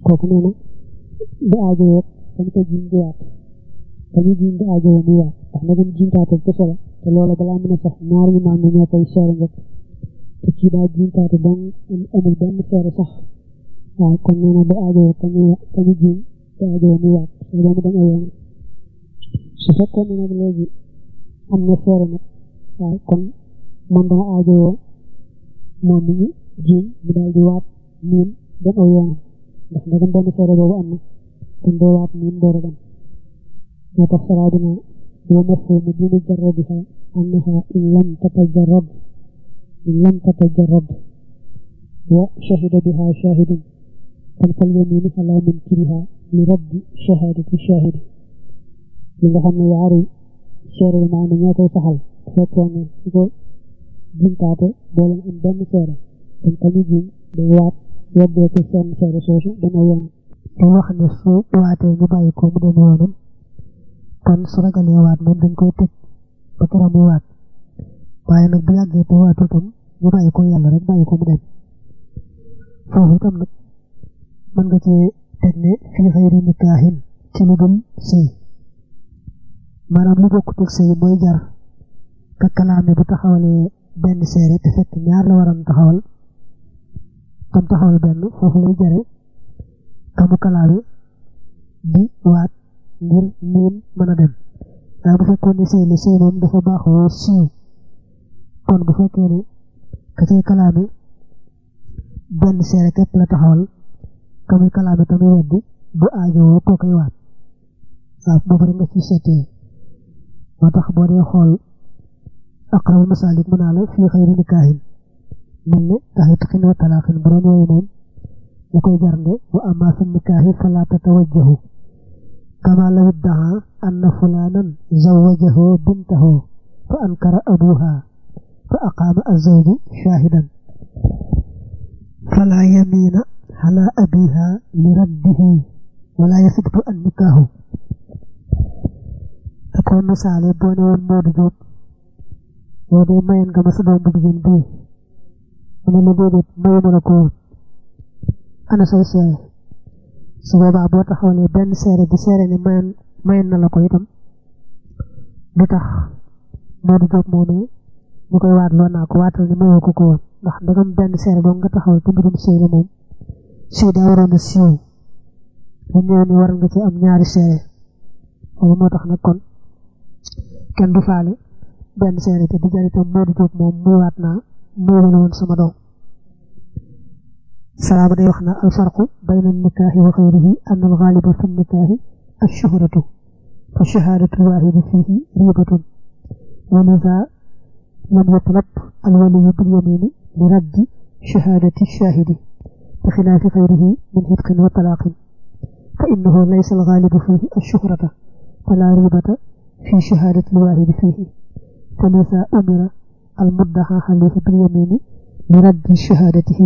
kooku nee na du aajowoo dañ ko jiñ di waat dañu jiñ di aajowoo muy waat ndax na dem jiñtaate kese la te loola balaa mën a sax ñaar ñu maam ne ñoo koy seere njëkk te kii daa jiñtaate dong amul benn seere sax waaw kon nee na du aajowoo kañu kañu jiñ du aajowoo muy waat su ba mu dem ay yoon su fekkoon ne nag léegi am na seere nag waaw kon moom dana aajowoo moom mi ñu jiñ mu daal di waat miin dem aw yoonam ndax ndegam benn seere boobu am na kon doo waat miin door a dem moo tax saraa dina doo mafhumu bi mujarradiha annaha in lam tatajarrad in lam tatajarrad wa shahida biha shahidun kon fal yaminu ala munkiriha li raddi shahadati shahidi li nga xam ne yaari seere yi maanaam ñoo koy saxal fekkoon ne su ko jintaate boo leen am benn seere kon ka ñu jiñ day waat weddee ko seen seere soosu dama yoonam te wax ne su waatee ñu bàyyi ko mu dem yoonam kon su ragalee waat moom dañ koy tëj ba keroog muy waat waaye nag bu yàggee te waatul tam ñu bàyyi ko yàlla rek bàyyi ko mu dem foofu itam nag mën nga cee teg ne fii xëyri nikaahin ci lu dul sëy maanaam lu bokkut ak sëy mooy jar ka kalaame bu taxawalee benn seere te fekk ñaar la waroon taxawal tam taxawal benn foofu lay jare kamu kalaame di waat ngir miin mën a dem waaye bu fekkoon ne sëy la sëy moom dafa baaxoo siiw kon bu fekkee ne ka cay kalaame benn seere képp la taxawal kamuy kalaame tamit weddi bu aajowoo koo koy waat waaw boobu rek nga ci seetee moo tax boo dee xool aqrabul masalik mën naa la fii xëyri nikaahin mel ne taxit xin wa talaaxin bu doon yooyu moom la koy jarnde wa amma fi nikaahi fala tatawajjahu kama law iddaha anna fulanan zawajahu bintahu fa ankara abuha fa aqaama azawju shahidan fala yamina ala abiha li raddihi wala yasibtu an nikaahu da ko misaale boo ne woon Modou Diop yow de mayen nga ma sa doom bu jigéen bii mu ne la déedéet mayu ma la ko woon ana say seere su boobaa boo taxawalee benn seere di seere ne mayen mayen na la ko itam du tax Modou Diop moomee ñu koy waat loo naa ko waatal ne mayoo ko ko woon ndax ndegam benn seere doo nga taxawal te mbirum sëy la moom sëy daa waroon a siiw lu ñëw ni war nga ci am ñaari seere loolu moo tax nag kon kenn du faale benn seere te di jar itam Modou Diop moom muy waat naa muy wane woon sama doom salaama day wax na alfarqu bayna nikaahi wa xayrihi an alxaaliba fi nikaahi ashuhratu fa shahaadatu alwaahidi fiihi riibatun wa liza lam yutlab alwaliyu bilyamini li raddi shahaadati shaahidi bi xilaafi xayrihi min xitqin wa talaaqin fa innahu laysa alxaalibu fiihi ashuhrata fala riibata fi shahaadati alwaahidi fiihi فلذا أمر المدعى عليه باليمين لرد شهادته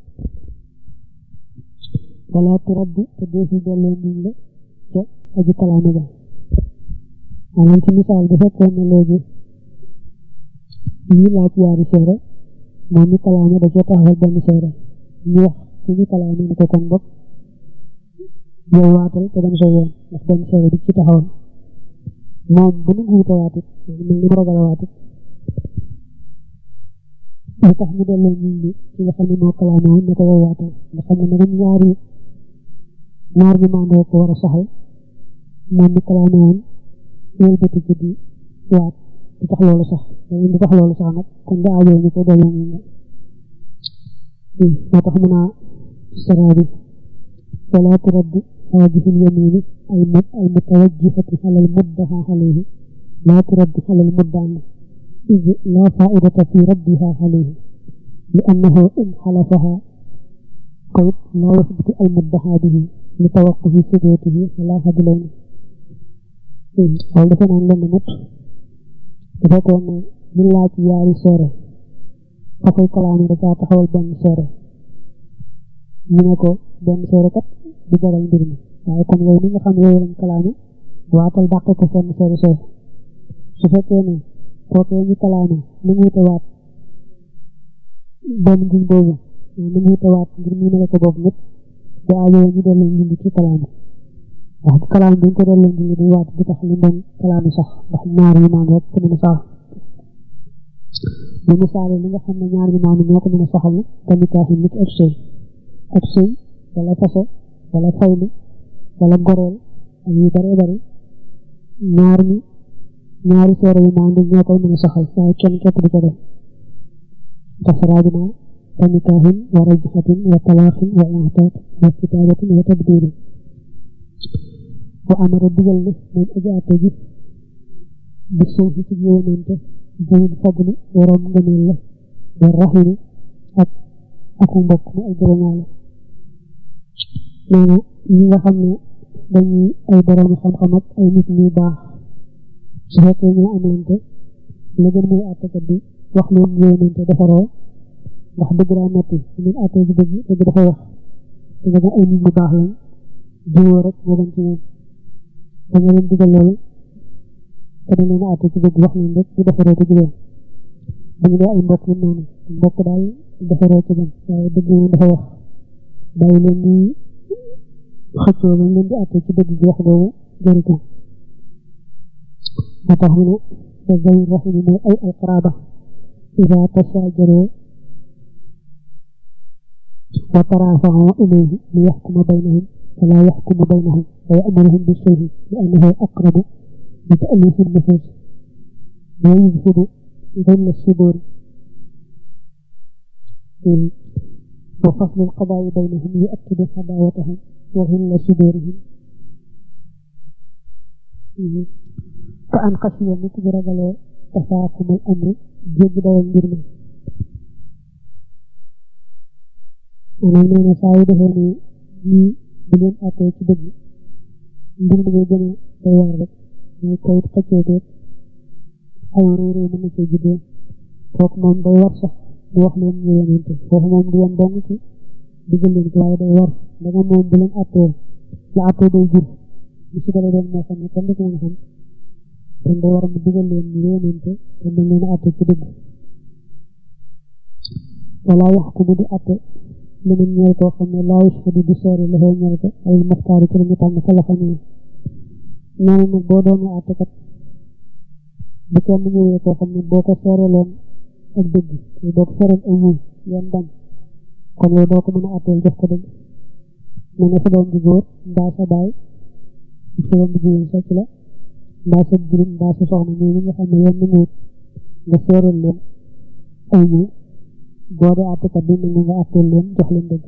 ولا ترد تدوه جلو من لا جا أجي كلام جا أنا أنت مثال بفكر من لوجي ñi laaj yaari seere moom mi kalaame da ca taxawal benn seere ñu wax ci ñu kalaame ne ko kon bopp yow waatal te dem sa yoon ndax benn seere bi ci taxawal moom bu nu nguuta waatit mel ni mu ragal a waatit lu tax ñu delloo nit ñi ci nga xam ne moo kalaame woon ne ko yow waatal nga xam ne nag ñaari ñaar ñu mandoo ko war a saxal moom mi kalaame woon yow bëti ko di waat du tax loolu sax du tax loolu sax nag kon da aajoo ñu ko delloo nit ñi moo tax mën a saraa bi wala turaddu هذه اليمين المتوجهة على المدعى عليه لا ترد على المدعى إذ لا فائدة في ردها عليه لأنه إن حلفها قيد لا يثبت المدعى به لتوقف ثبوته على هدلين wala dafa naan lenn nit bu fekkoon ne ñu laaj yaari seere ka koy kalaame da caa taxawal benn seere ñu ne ko benn seere kat du jagal mbir mi waaye comme yow mi nga xam yow lañ kalaame waatal dàqe ko seen seere sooy su fekkee ne kookee ñu kalaame ni mu wute waat benn ngiñ boobu ni mu wute waat ngir miinale ko boobu ñëpp da aajoo ñu delloo njindi ci kalaam ndax ci kalaam bi ñu ko delloo njindi di waat di tax li doon kalaam sax ndax ñaar yu maam rek ko mën a sax bu misaale li nga xam ne ñaar yu maam ñoo ko mën a saxal tamit kaaxi nit ab sëy ab sëy wala fase wala faylu wala goreel ak yu bare bare ñaar ñi ñaari seere yu maam ñoo koy mën a saxal waaye kenn képp di ko def tasraajuna tamikaahin wa rajxatin wa talaaxin wa intaat wa kitaabatin wa tadbiirin wa amara digal na moom aji àtte ji bi suufi ci yéenante jëwin fadli waroom ngëneel la wa raximi ak aku mbokk mu ay jegeñaale nee na ñi nga xam ne dañuy ay boroomi xam-xam ak ay nit ñuy baax su fekkee ñoo am lante la gën mooy àttekat bi wax leen yéenante defaroo ndax dëgg daa metti ñu àtte ci dëgg dëgg dafa wax te nga ay nit ñu baax lañ jiwoo rek moo gën ci ñoom da nga leen digal loolu te dañ leen àtte ci dëgg wax leen rek ñu defaroo te jigéen bu ñu dee ay mbokk yi noonu mbokk daal defaroo ci gën waaye dëgg moom dafa wax bàyyi leen ñuy xëccoo ba leen di àtte ci dëgg bi wax boobu jëri ko moo tax mu ne da zay rahimi mooy ay alqaraba ida tasaajaroo wa taraafaxoo ilayhi li yaxkuma baynahum fala yaxkumu baynahum wa yamuruhum bisulhi li annahu aqrabu li taalifi nufus wa yuzhibu ظل الصدور وفصل القضاء بينهم يؤكد عداوتهم وغل صدورهم كأن خشي مثل رجل تفاقم الأمر جد والمرمى أنا من سعيد هني ni buleen àttee ci dëgg mbir mi ngay gën a day waar rek mooy kayit xëccoo beeg ay réeré mën na cee juddoo kooku moom day war sax di wax leen ñu yonente foofu moom du yem dong ci digal leen ko waaye day war danga moom bu leen àttee la àttee day jur lu si dara doon moo xam ne kenn du ko mën xam kon day war mu digal leen ñu yonente te dañ leen àttee ci dëgg wala wax ku mu di àtte li mu ñeel koo xam ne laa yashhadu di seere la fay ñeel ko ay muxtaari ci la ñu tànn fa la xam ne nee nag boo doonee àttekat bu kenn ñëwee koo xam ne boo ko seereeloon ak dëgg boo ko seereel ay ñëw yan bañ kon yow doo ko mën a àtteel jox ko dëgg mu ne sa doom ji góor mbaa sa baay sa doom ji jigéen socc la mbaa sa jirim mbaa sa soxna ñoo ñi nga xam ne yoon na ñëwut nga seereel leen ay ñëw boo dee àttekat bi nangu nga àtteel leen jox leen dëgg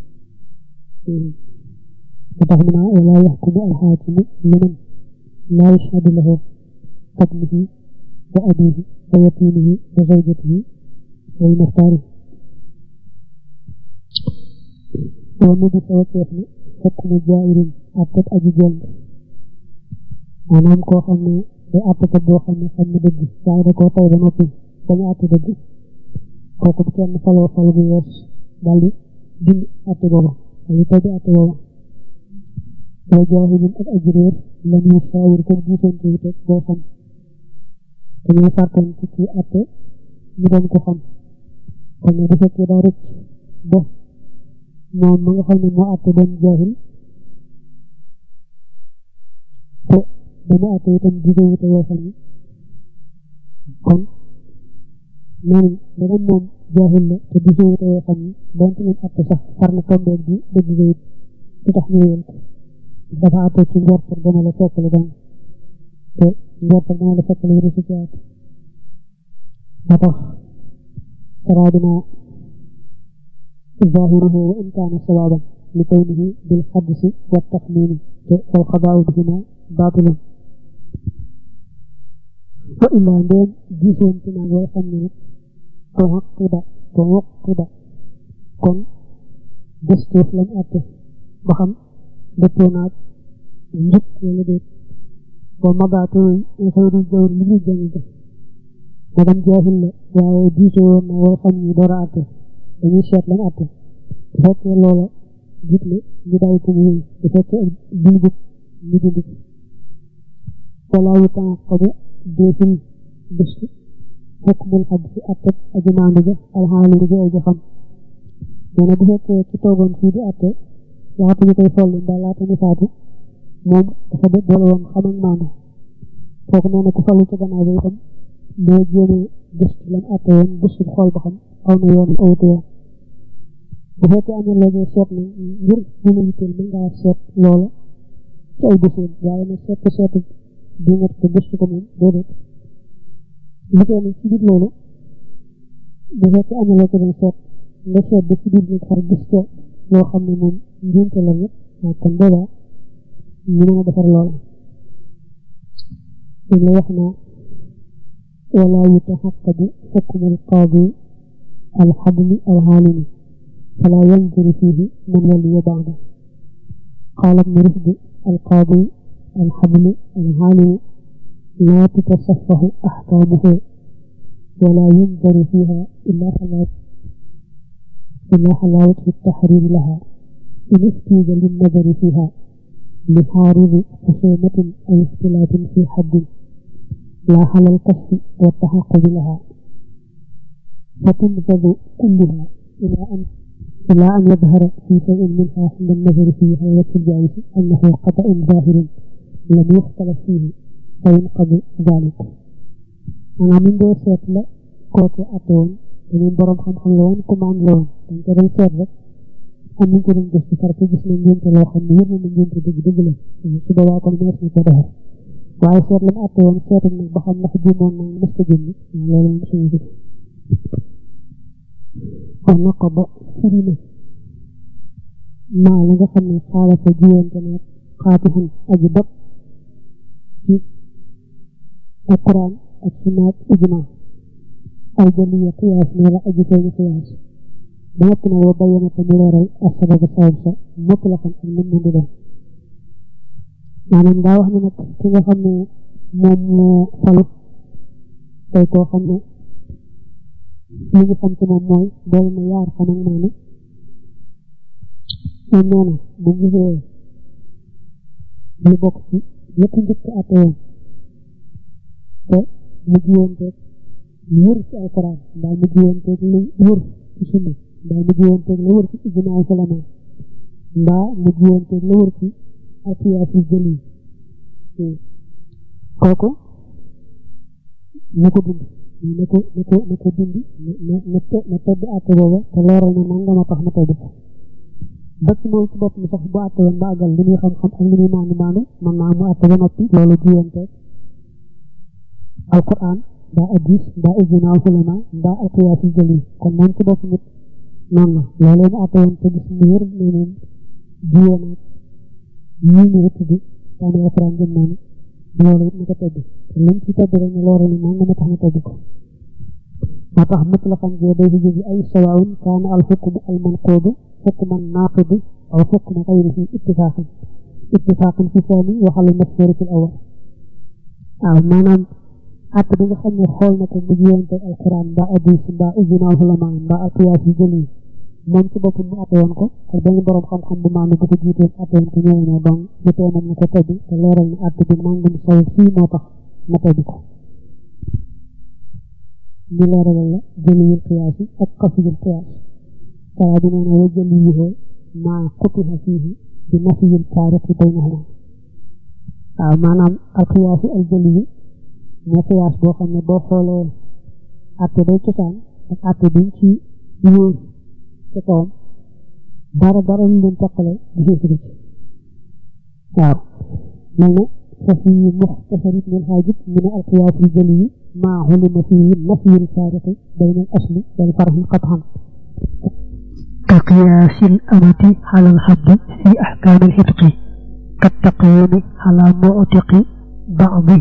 ba tax mu naa wala yaxkumu alxaakimu liman laa yashhadu lahu fadlihi wa abihi wa yatimihi wa zawjatihi wa muxtaari wa nubi sa wacceef na xukmu jaa'irin àttet aji jëng maanaam koo xam ne day àttekat boo xam ne xam ne dëgg waaye da koo tay ba noppi bañu àtte dëgg kooku bu kenn faloo fal bu yees daal di dindi àtte booba daal di tay di àtte booba wa jaahilin ak aji réer la ñuy saawir ko gisoon ci wute boo xam dañoo sartoon ci kii àtte ñu doon ko xam kon ne bu fekkee daa rëcc ba moom ma nga xam ne moo àtte doon jaahil te dama àtte itam gisoo wute boo xam kon neen dana moom jaahil la te gisoo wute boo xam donte leen àtte sax far na tombeeg bi dëgg ga it du tax ñu wéyal ko dafa àtte ci njortal dana la fekkale doon te njortal dana la fekkale wéru si ci àtte moo tax saraabina ظاهره وإن كان صوابا لكونه بالحدث والتخمين والقضاء بهما باطل وإلا ndeen gisoon ci naa yoo xam ne nag tuwaqiba tuwaqiba kon gëstuuf lañ àtte ba xam dëppoo naag njub wala déet ba mabaatu xëyru jawr li ñu jàng ga magam jaahil la waaye diisoo woon na yoo xam ni door a àtte dañuy seet lañ àtte bu fekkee loola jub na ñu bàyyi ko mu wéy bu fekkee jub jub ñu dindi ko wala yu tànqabu deeful gëstu xukmul xaj si àtte aji maandu ja alxaalimu ja aji xam nee na bu fekkee ci toogoon fii di àtte laata ñu koy folli mbaa laata ñu faatu moom dafa de boole woon xam ak maanu kooku nee na ku fallu ca gannaaw ba itam boo jéemee gëstu lam àtte woon gëstu xool ba xam aw na yoon awutu yoon bu fekkee am na loo seet na ngir mën a yitteel mën ngaa seet loola ci ay dossier waaye nag seet ko seetu di nga ko gëstu ko moom déedéet li koy nag ci biir loolu bu fekkee am na loo ko doon seet nga seet ba ci biir nag xar gis ko loo xam ne moom njuumte la nag waaw kon boobaa ñu mën a defar loola dañ la wax naa wala yutaxaqadu xukmu alqaadi alxadli alxaalimi fala yanzuru fihi man waliya baada قال ابن رشد القاضي الحبل العالم لا تتصفه أحكامه ولا ينظر فيها إلا حلاوة إلا حلاوة التحرير لها إن احتيج للنظر فيها لحارب خصومة أو اختلاف في حد لا على الكشف والتحقق لها فتنفذ كلها إلى أن إلى أن يظهر في شيء منها عند النظر فيها وجه الجائز أنه خطأ ظاهر لم يختلف فيه فينقض ذلك أنا من دو سيت لا كوكي أتون dañu borom xam-xam la woon commande la woon dañ ko doon seet rek am nañ ko doon gëstu far ko gis nañ njënte loo xam ne yëpp na njënte dëgg dëgg la su boobaa kon mees na ko defar waaye seet la mu atte woon seetal nag ba xam ndax juumoon na mës ko jënd loolu moom suñu gis kon na ko ba firi na maa la nga xam ne xaala fa jiwante naag xaati xam aji bopp ci alquran ak sunnaat ijma aljaliya qiyaas ne la aji feeñu qiyaas ba yëpp na woo bayyana te mu leeral ak sababu sabab sa mopp la xam ak mën mën di doon maanaam daa wax ne nag ki nga xam ne moom moo falu tey koo xam ne li ñu xam ci moom mooy boole na yaar xam ak maanu moom nee na bu gisee lu bokk ci ñëpp njëkk àtte woon te mu jiwoonteeg lu wër ci alquran mbaa mu jiwoonteeg lu wër ci sunna mbaa mu jiwoonteeg lu wër ci ijmaa ulama mbaa mu jiwoonteeg lu wër ci alqiyaas yu jëli kooku na ko dund na ko na ko na ko dund na na na tedd àtte booba te leeral ne nangama tax ma tedd ko ba ci moom ci bopp mi sax bu àtte woon ba àggal li muy xam-xam ak li muy maanu maanu mën naa mu àtte ba noppi loolu jiwanteeg alquran mbaa hadis mbaa ijmaa ulama mbaa alqiyaas yu jëli kon moom ci bopp nit noonu la loolu mu àtte woon te gis mu wér ne moom jiwoon ak yii ñu tudd taani alquran jëm noonu loolu it na ko tedd te lim ci tedd rek ne loolu ni nangama tax ma tedd ko moo tax mutlaqan jee day fi jóge ay sawaun kaana al xukmu al manquudu xukman naaqidi aw xukma xayrihi ittifaqan ittifaqan fi saani waxal mashhur fi awal waaw maanaam àtt bi nga xam ne xool na ko mu jiwante alquran mbaa hadis mbaa ijmaa ulama mbaa alqiyaas yu jëli moom ci boppam mu àtte woon ko ak benn borom xam-xam bu maanu bu ko jiitoon àtte woon ko ñëw ne donc bu tee na ko tedd te leeral ne àtte bi nangam saw fii moo tax ma tedd ko ñu leeralal la jëliyul qiyaas yi ak xafiyul qiyaas saa bi nee na wa jëliyuhu maa xutiha fiihi bi nafiyil taarixi baynahuma waaw maanaam al qiyaas yi al jëliyu mooy qiyaas boo xam ne boo xoolee àtte day cosaan ak àtte biñ ci yóor ci kawam dara dara lu leen teqale gisee si ci waaw mel na ففي مختصر ابن الحاجب من القياس الجلي ما علم فيه نفي الفارق بين الأصل والفرع قطعا كقياس الأمة على الحد في أحكام الحتق كالتقييم على معتق بعضه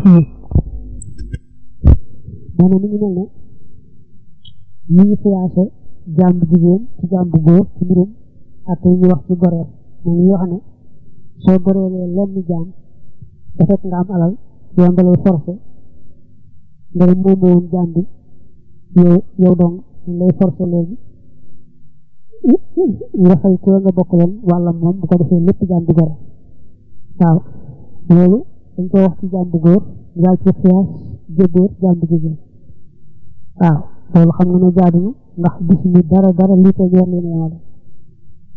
maanaam mi ngi mel ne ñu ngi xiyaase jaam bu jigéen ci jaam bu góor ci mbirum ak yi ñu wax ci goreel ma ngi wax ne soo goreelee lenn jaam te fekk nga am alal yoon da lay forcé nga ne moom woon jaam bi yow yow dong lay forcé léegi nga fay ko nga bokk leen wàllam moom bu ko defee lépp jaam bi gore waaw loolu dañ ko wax ci jaam bu góor daal ci xiyaas jëbóor jaam bu jigéen waaw loolu xam nga ne jaadu na ndax bis mi dara dara lii koy weer leen yemale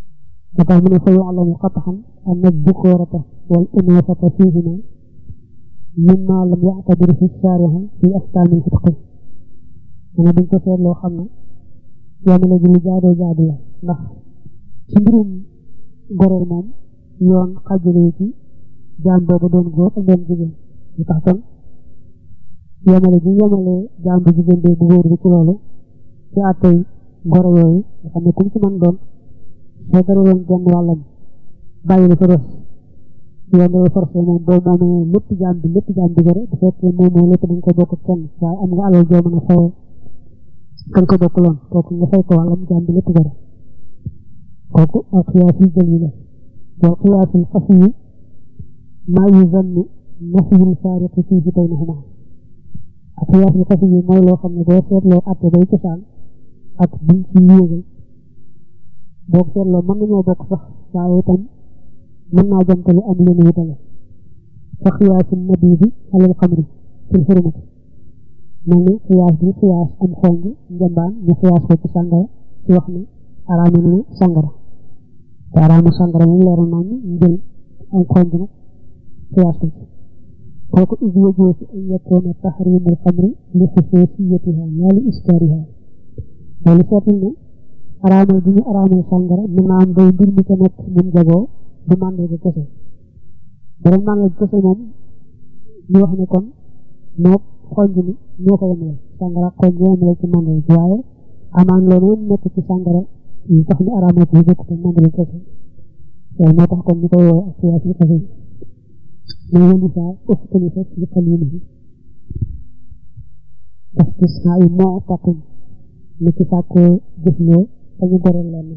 moo tax mu ne fa yuclamu qatxan an addukoorata wal unuusata fiihima mimma lam yactabir fi shaariha fi axkaami lfitqi mu ne buñ ko seetloo xam ne yamale gi lu jaadoo jaadu la ndax ci mbirum goreel moom yoon xajale ci jaam boobu doon góor ak doon jigéen lu tax kon yamale gi yamale jaam bu jigéen bi bu góor bi ci loolu ci àttey goro yooyu nga xam ne kum ci man doon soo dareeloon genn wàllam bàyyi la sa des yoon day forcé moom boo moomee lépp jaam bi lépp jaam bi gore bu fekkee moomoo lépp dañ ko bokk kenn waaye am nga alal joo mën a fayee kan ko bokk loon kooku nga fay ko wàllam jaam bi lépp gore kooku ak xiyaas yi jël yi la wal xiyaasul xafi yi maa yu zannu nafiyul faariqi fii fi baynahuma ak xiyaasul xafi yi mooy loo xam ne boo seetloo atte bay cosaan ak biñ ci yéegal boo seetloo mën nañoo bokk sax waaye itam mën naa jamtalu am leen wutale fa xiyaasu nabi bi alal xamri fil xurumati mel ni xiyaas bi xiyaas am xonj njambaan ñu xiyaas ko ci sàngara ci wax ne araama na sàngara te araamu sàngara moom leeru nañ njël am xonj nag xiyaas ko ci kooku is yëgoo si an yakkoona taxrimul xamri li xusuusiyatiha laa li iskaariha loolu seetul ne araamal bi ñu araamal sàngara mën naa am day mbir mi ca nekk mun jagoo du màndarga kese borom màndarga kese moom ñu wax ne kon moo xonj ni ñoo ko yemale sàngara xonj yemale ci màndarga waaye amaan leneen nekk ci sàngara yi tax ñu araamal ko bokk te màndarga kese waaye moo tax kon ñu koy woo ak siyaas yi kese mais yéen saa ëftali fa ci xalil bi istisnaa yi moo taqin ni ci sàkkoo jëfloo te ñu goreel leen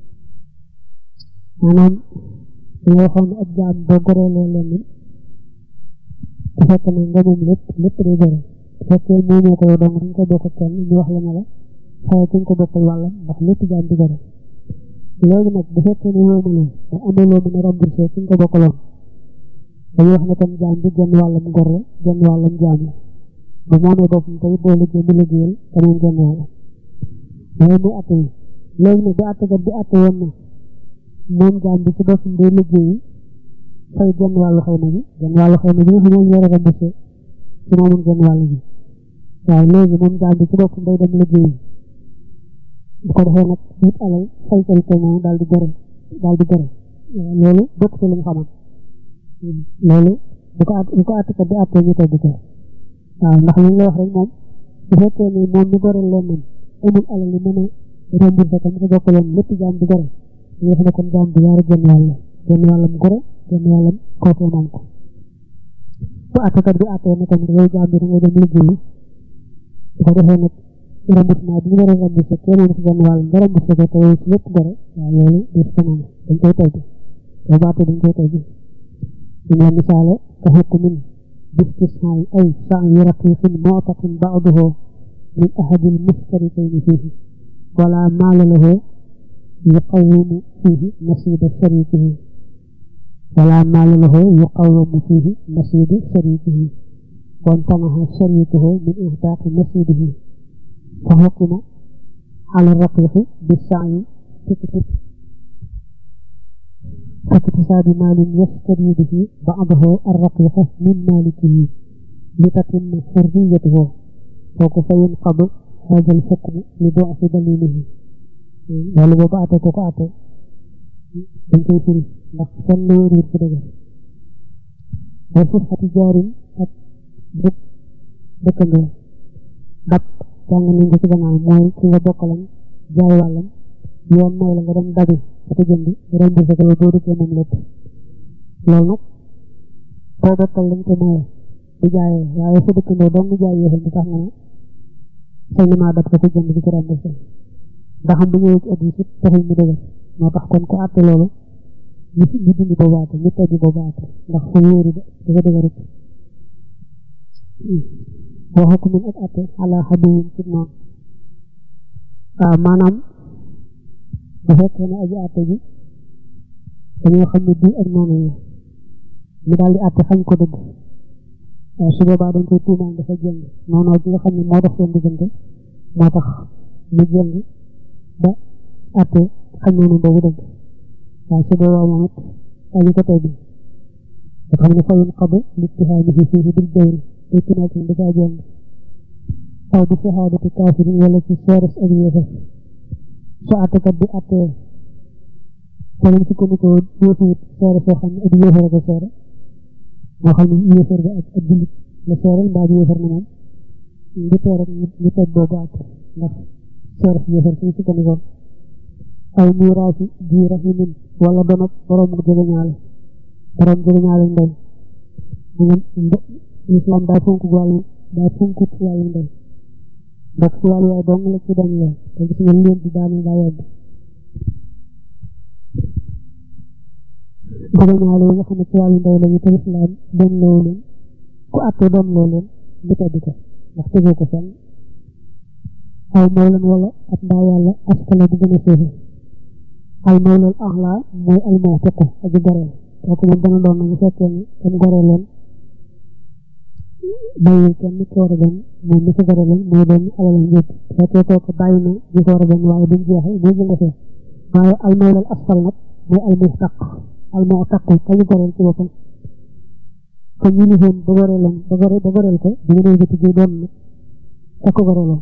maanaam dañoo waxoon ab jaam boo goreelee leen bu fekk na nga moom lépp lépp day gore bu fekkee moomoo ko yow dong dañ ko bokk kenn ñu wax la ne la xëy dañ ko bokkal wàllam ndax lépp jaam di gore léegi nag bu fekkee ne wóomaloo da amaloo mën a remboursé ci nga ko bokkaloon dañuy wax ne kon jaam bi genn wàllam gor la genn wàllam jaam la bu moomee boppam tey boo liggéey mu liggéeyal te moom genn wàllam loolu muy atte yi léegi nag bu attekat bi atte woon na moom jaam bi ci boppam day liggéeyi fay genn wàllu xayma bi genn wàllu xayma bi nga xam ne war a remboursé ci moomun genn wàll bi waaye léegi moom jaam bi ci boppam day dem liggéeyi bu ko defee nag wut alal fay ko ko moom daal di gore daal di gore loolu bokk ci li mu xamoon loolu bu ko at bu ko attekat bi attee ñu tey di ko waaw ndax li ñu la wax rek moom bu fekkee ni moom mi goreel leen moom amul alal li mën a remboursé ko mu ko bokkaloon lépp jaam bi gore ñu wax ne kon jaam bi yaari genn wàll genn wàllam gore genn wàllam kooku moom ko bu attekat bi attee ne kon yow jaam bi da ngay dem liggéeyi bu ko defee nag remboursement bi ñu war a remboursé kee moom si genn wàll nga remboursé ko te yow si lépp gore waaw loolu des ko noonu dañ koy tey bi boo baatee dañ koy tey bi ñu la misaale ka xukmin bistisnaay ay sa'yi raqiqin mu'taqin ba'duhu min ahadil mustarikayni fihi wala maala lahu yuqawwimu fihi nasiba sharikihi wala maala lahu yuqawwimu fihi nasiba sharikihi وامتنع شريكه من إهداء نصيبه فحكم على الرقيق بالسعي فاكتساب مال يشتري به بعضه الرقيق من مالكه لتتم حريته وكيف ينقض هذا الحكم لضعف دليله wala boobu ate ko ko ate dañ koy firi ndax kenn lu wér fi dëgg wa sifati jaarin ak dëkk dëkkandoo dab jàng nañ ko ci gannaaw mooy ki nga bokkalam jaay wàllam yoon may la nga dem dabi sa ko jënd remboursé ko boo duggee moom lépp loolu nag boo bokkal lañ ko maye bu jaayee waaye sa dëkkandoo dong jaay yéexal bi tax nga ne sañ na maa dab ko ko jënd di ko remboursé ndax am bu ñëwee ci addis it taxul mu dëgër moo tax kon ko àtte loolu ñu ñu dindi boobu àtte ñu teggi boobu àtte ndax fu wóoru de dafa dëgërut boo xokk min ak àtte ala xaduwin ci noonu waaw maanaam bu fekkee ne aji àtte ji dañoo xam ne bii ak noonu yi mu daal di àtte xañ ko dëgg waaw su boobaa dañ koy tuumaan dafa jëng noonu bi nga xam ne moo dox seen diggante moo tax mu jëng ba àtte xañ noonu boobu dëgg waaw su boobaa moom it dañu ko teggi nga xam ne fayun xaba littihaamihi fiihi bil jawri day tumaat da caa jënd aw bi shahaadati kaafirin wala ci seeres ak yéefar su àttekat bi àttee te lam sukkandikoo yéefuwut seere soo xam ne ak yéefar a ko seere moo xam ne yéefar bi ak ak jullit la seeral mbaa yéefar na moom ngi tee rek ñu teg boobu àtte ndax seeres yéefar suñu sukkandikoo aw miiraasi ji rahimin wala doon ak borom jegeñaale borom jegeñaale ndey maanaam islam daa fonk wàllu daa fonkut wàllu ndey ndax ci wàllu yaay dong la ci doon lool te gis nga leen di daane daa yàgg jegeñaale yi nga xam ne ci wàllu ndey lañu te islam doon loo leen ku àtte doon loo leen ñu tedd ko ndax tegoo ko fenn aw mawlan wala ab ndaa yàlla askala bu gën a suufe al mawlal axla mooy al mu'tiqu aji goreel kooku moom dana doon bu fekkee ne kenn goreeloon bàyyi kenn ko war a doon moom mi ko goreeloon mooy doon alalam yëpp fekkee kooku bàyyi na ñi ko war a doon waaye duñ jeexee boo jëngatee waaye al mawlal asfal nag mooy al mu'taq al mu'taqu aji goreel ci boppam te ñu ni woon ba goreeloon ba gore ba goreel ko bu ngeen jëti ji doon nag ka ko goreeloon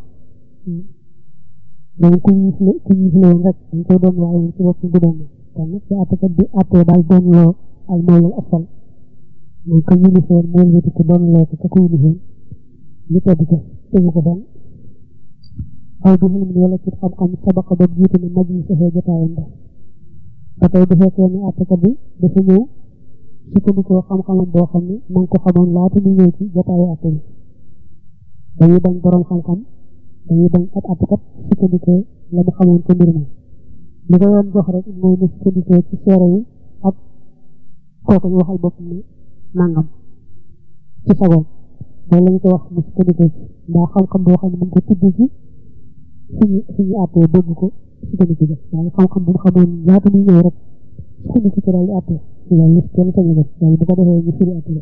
donc ku ñu la ku ñu la woon rek dañ koy doon waaye moom ci bopp du doon kon nag su àttekat bi àttee daal doon loo al mawlal asfal mooy que ñu lifoon moo wéti ko doon loo ko ka ko lifoon ñu tedd ko tegu ko fenn aw bi xilm wala ci xam-xam sabaqa ba jiitu ne maj yi safee jotaayam ba ba tey bu fekkee ne àttekat bi dafa ñëw sukkandikoo xam-xamam boo xam ne ma ngi ko xamoon laata mu ñëw ci jotaayu àtte bi dañuy bañ borom xam-xam dañuy bañ ab àttekat sukkandikoo la mu xamoon ci mbir mi li ko yoon jox rek mooy na sukkandikoo ci seere yi ak kooku ñu waxal boppam ne nangam ci sagoom loolu la ñu ko wax mu sukkandikoo ci mbaa xam-xam boo xam ne mu ngi ko tudd ci suñu suñu àttee dégg ko sukkandiku ja waaye xam-xam bu mu xamoon laata muy ñëw rek sukkandiku ci daal di àttee loolu li kenn sañu def loolu bu ko defee ñu firi àttee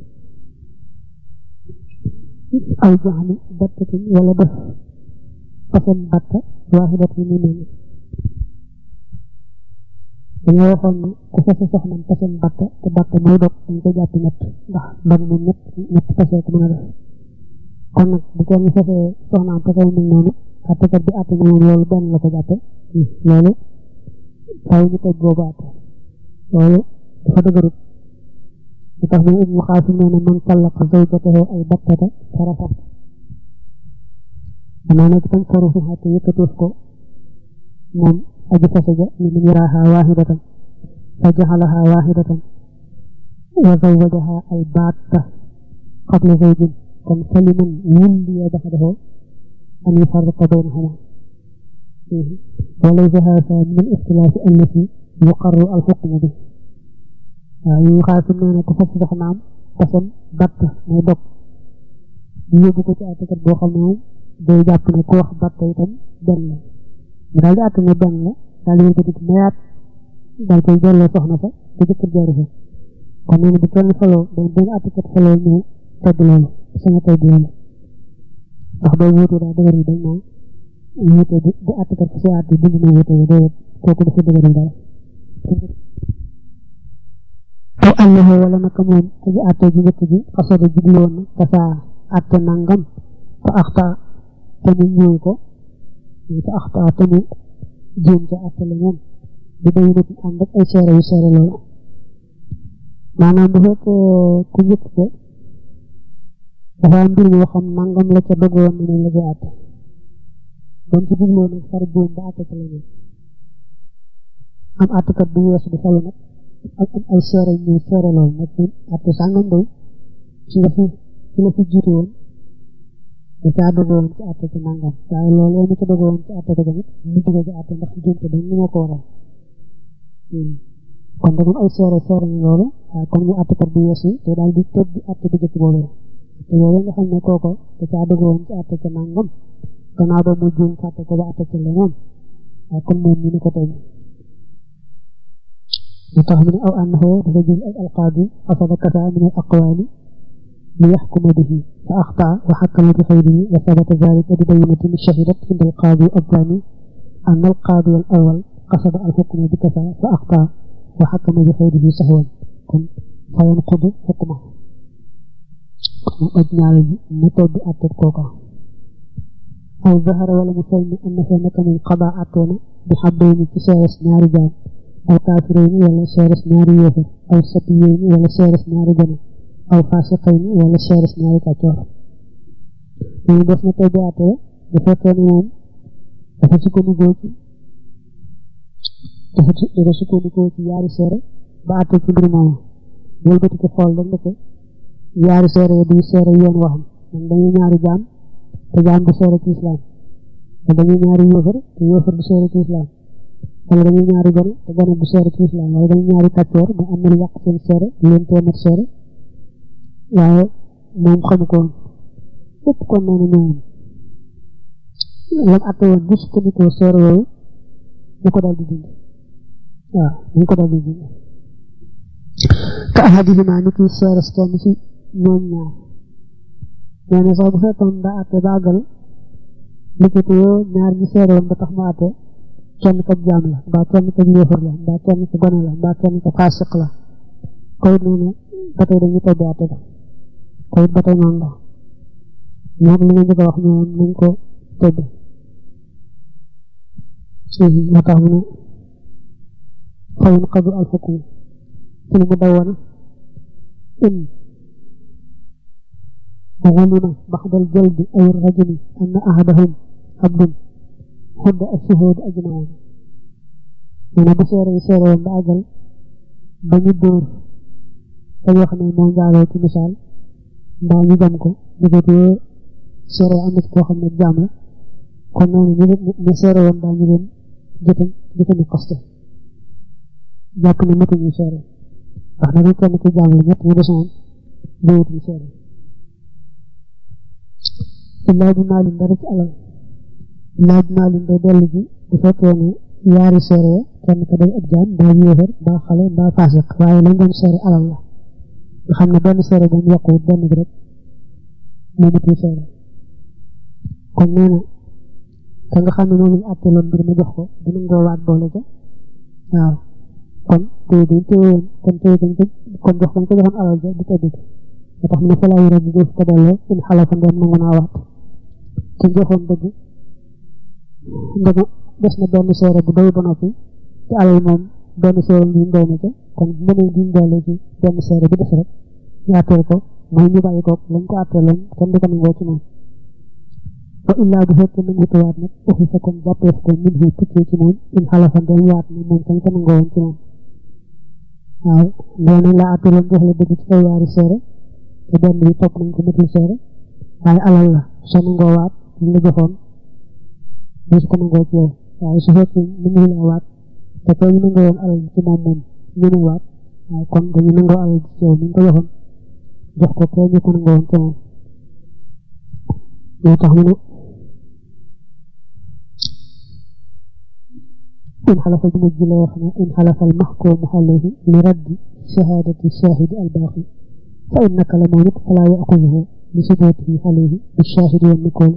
aw jaxani battatin wala def pasam batta waaxidat yi ni mel dañoo waxoon ne ku fase soxnam pasam batta te batta mooy dog dañ ko jàpp ñett ndax dog moom ñett ñetti fase ko mën a def kon nag bu kenn fase soxnaam pasam mel noonu àttekat bi àtte na moom loolu benn la ko jàppe loolu faaw ñu teg boobu àtte loolu dafa dëgërut li tax ne ibnu xaasim nee na man tallaqa zawjatahu ay battata farafat danaa nekk tam faru fi xatte yëkkateef ko moom aji fase ja ni min yaraaha waahidatan fa jaxalaha waahidatan wa zawwajaha al baatta qabla zawjin kon faliman wulliya baxdahu an yufarriqa baynahuma وليس هذا من الاختلاف التي يقر الحكم به yu xaasim nee na ko fas soxnaam pasam batt mooy dog ñu yóbbu ko ci àttekat boo xam ne moom day jàpp ne ku wax batt itam benn la ñu daal di àtte ne benn la daal di yëkkati mayaat daal koy delloo soxna sa te jëkkër jaari fa kon nee na bu kenn faloo day benn àttekat faloo ñu tedd loolu sañ a tedd loolu ndax boo wuute daa dëgër yi dañ naan wuute bu àttekat fa si àtte bind na wuute yi déedéet kooku dafa dëgëral dara aw annahu wala naka moom aji àtte ji njëkk ji xasada jubloon na kasaa àtte nangam fa axta te mu ñëw ko fa axta te mu jéem ca àtte la moom bi day nit ànd ak ay seere yu seere loolu maanaam bu fekkee ku njëkk ko dafa am mbir moo xam nangam la ca dogoon ne moom la ca àtte doon ci jubloo nag far jéem ba àtte ca la moom am àttekat bu weesu di falu nag ak ay seere ñu seere lool nag ñun àtte sàngam day ci la fi ci la fi jiitu woon da caa dogoon ci àtte ci nangam waaye loolu yow mi ca dogoon ci àtte ko tamit mu dugg ci àtte ndax jumte dañ ñu moo ko waral kon da ay seere seere ñu loolu waaye comme ñu àttekat bu yees yi te daal di tëb di àtte bu jëkk boobee te boobee nga xam ne kooko da caa dogoon ci àtte ci nangam gannaaw ba mu juum fàtte ko ba àtte ci leneen waaye kon moom ñu ni ko tey وتحمل أو أنه رجل القاضي قصد كذا من الأقوال ليحكم به فأخطأ وحكم بخيره وثبت ذلك ببينة شهدت عند القاضي الثاني أن القاضي الأول قصد الحكم بكذا فأخطأ wa xakkama bi xëyrihi saxwan kon fayan xudu xukma kon aj ñaale ji mu toddi àttet kooka aw zahara wala mu feeñ ne am na fee naka moom xabaa àtteena bi xaddayni ci seeres ñaari jaam aw kaafirayni wala seeres ñaari yéefar aw satiyayni wala seeres ñaari gone aw fasiqayni wala seeres ñaari kàccoor ñu def na toddi àtte bu fekkee ne moom dafa sukkandikoo ci dafa dafa sukkandikoo ci yaari seere ba àtte ci mbir moomu wëlbati ko xool rek ndeke yaari seere yi duy seere yoon waxam man dañuy ñaari jaam te jaam du seere ci islam te dañuy ñaari yéefar te yéefar du seere ci islam wala dañuy ñaari gone te gone du seere ci islam wala dañuy ñaari kàccoor ba am na lu yàq seen seere leen téeméer seere waaye moom xamu ko woon lépp kon nee na ñooyam lam àtte woon bu sukkandikoo seere yooyu ñu ko daal di dindi waaw ñu ko daal di dindi ka ahadihima ni ki seeres kenn ci ñoom ñaar nee na sax bu fekkoon daa àtte ba àggal likkitiyoo ñaar ñi seere woon ba tax mu àtte kenn ka jaam la mbaa kenn ka yéefar la mbaa kenn ka gone la mbaa kenn ka faasiq la koy nee na ba tey dañu tobbi àtte ba koy ba tey noonu la ñoom li nga njëkk a wax ñoom nañ ko tobbi moo tax mu ne fayun qadu al xukm في المدونة إن علم بعد الجلد أو الرجم أن أحدهم عبد حد الشهود أجمعين من بسير يسير يوم بأجل بني الدور أي خمي مون جعله مثال باني جمكو نجد سير أمت كو خمي جامع كنا نسير يوم باني جم جتن جتن قصده jàpp ne matuñu seere wax na bi kenn ki jàng ñett ñu desoon déwutuñu seere illaa bi maalin dara ci alal illaa bi maalin day dellu ji bu fekkee ne yaari seere ya kenn ka day ab jaam mbaa yéefar mbaa xale mbaa faasiq waaye lañ doon seere alal la nga xam ne benn seere bu mu yokkuwut benn bi rek moo matuñu seere kon nee na ka nga xam ne moom lañ àtte loon mbir ma jox ko dina ngoo waat boole ca waaw kon téye bi téye woon kon téye dañ ko kon jox dañ ko joxoon alal ja di tëdd moo tax mu ne falaa yore bi def ko delloo in xalafa ndoom nangu naa waat ki joxoon dëgg ndega des na benn seere bu doy ba noppi te alal moom benn seere bi doy na ca kon mënee diñ doole ci benn seere bi des rek ñu àtteel ko mooy ñu bàyyi ko lañ ko àtteeloon kenn du ko nangoo ci moom wa illaa bu fekkee nangu tuwaat nag uxi sa kon jàppeef ko min hu tukkee ci moom in xalafa ndoom waat na moom kañ ko nangoo woon ci moom waaw nee nañ la àtteeloon jox la dëgg ci kaw yaari seere te benn bi topp nañ ko matul seere waaye alal la soo nangoo waat ñu la joxoon ñu su ko nangoo ci yow waaye su fekkee nangu laa waat te kay ñu nangoo woon alal ci moom moom ñu ne waat waaw kon dañu nangoo alal ci yow mi ko joxoon jox ko kay ñu ko nangoo woon ci moom moo tax mu ne إن حلف المجل وخنا إن حلف المحكوم عليه لرد شهادة الشاهد الباقي فإنك لمونت فلا يأخذه بثبوته عليه بالشاهد والنقول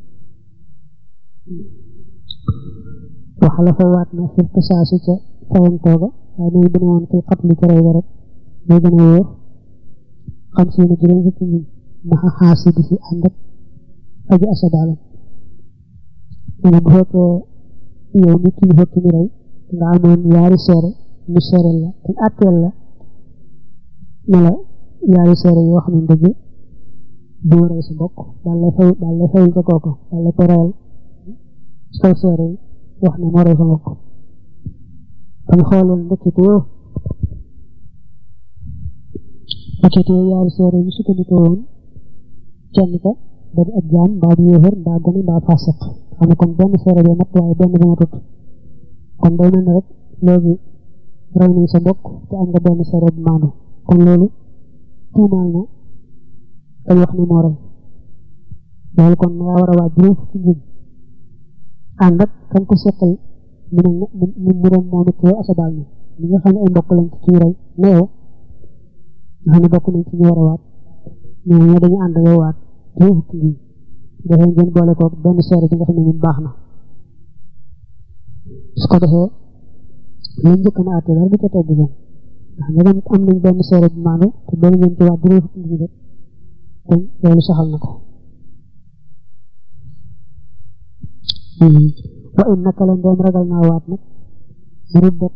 وحلف واتنا في القصاص فهم توبة أنا يبنون في القتل كري ورد يبنون خمسين جرين في مع حاسبه عندك أجي أسد علم أنا بهوك yow mi kii fekk mi rey nga amoon yaari seere ñu seereel la te atteel la ne la yaari seere yoo xam ne dëgg du rey sa mbokk daal lay fay daal lay fayul ca kooku daal lay ko reyal ci kaw seere yi wax ne moo rey sa mbokk kon xoolal ndëkkite yoo ndëkkite yoo yaari seere ñu sukkandikoo woon kenn ka da di ab jaam mbaa di yéefar mbaa gone mbaa fasiq xam ne kon benn seere bi mat waaye benn bi matut kon day mel ne rek léegi rey nañ sa mbokk te am nga benn seere bu maandu kon loolu tuumaal na kay wax ne moo rey loolu kon yaa war a waaj juróom fukki njëg ànd ak kan ko seqal mu ne mu mu doon moom it yow asabaal na li nga xam ne ay mbokk lañ ci kii rey ne yow nga xam ne bokk nañ ci ñu war a waat ñoo ñoo dañu ànd yow waat juróom fukki njëg defee ngeen boole ko benn seere bi nga xam ne moom baax na su ko defee lañ njëkk na àtte dara du ca tegg jëm ndax ndegam am nañ benn seere bu maandu te doon ngeen ci waat juróom fukki nit ñi kon loolu saxal na ko wa in naka la ndeem ragal naa waat nag ruddat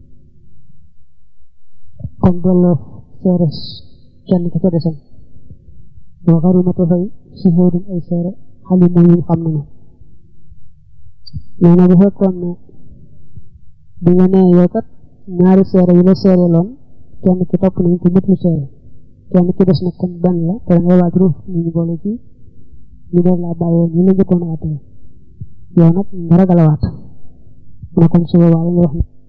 kon delloo seeres kenn ka ca desam wa xarimate fay suhudun ay seere xali moom ñu xam nañu nee na bu fekkoon ne bi nga nee yow kat ñaari seere yi la seere loon kenn ki topp nañ ko mët lu seere kenn ki des nag kon benn la te ngay waaj ruuf ñu ñu boole ci ñu doon laa bàyyee ñu la njëkkoon a àttee yow nag nga ragal a waat mu ne kon su boobaa nga wax